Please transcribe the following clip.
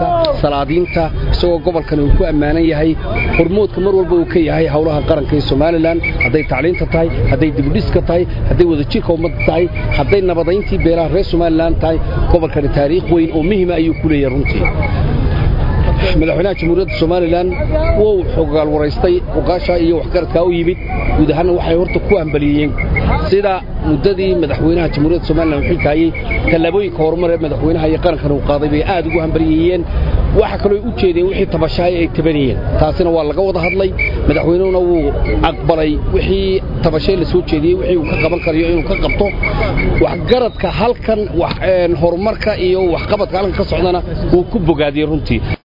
dhaqanka salaadiinta isagoo gobolkani uu ku ammaanan yahay hormoodka mar walba uu ka yahay howlaha qaranka ee somalilan hadday tacliinta tahay hadday dibudhiska tahay hadday wadajirka ummadda tahay hadday nabadayntii beelaha reer somalilan tahay gobolkani taariikh weyn oo muhima ayuu ku leeyahay runtii madaxweynaha jamhuuriyadda somalilan wou xogaal waraystay ogaasha iyo waxgaradkaa u yimid guud ahaanna waxay horta ku hambaliyeen sida muddadii madaxweynaha jamhuuriyadda somalilan uu xilkaayey tallaabooyinka horumar ee madaxweynaha iyo qarankan uu qaaday bay aad ugu hambaliyeeyeen waxa kaloo u jeedeen wixii tabashaaya ay tabanayeen taasina waa laga wada hadlay madaxweynuhuna wuu aqbalay wixii tabashay la soo jeediyey wixii uu ka qaban karayo inuu ka qabto waxgaradka halkan horumarka iyo waxqabadka halkan ka socdana wuu ku bogaadiyey runtii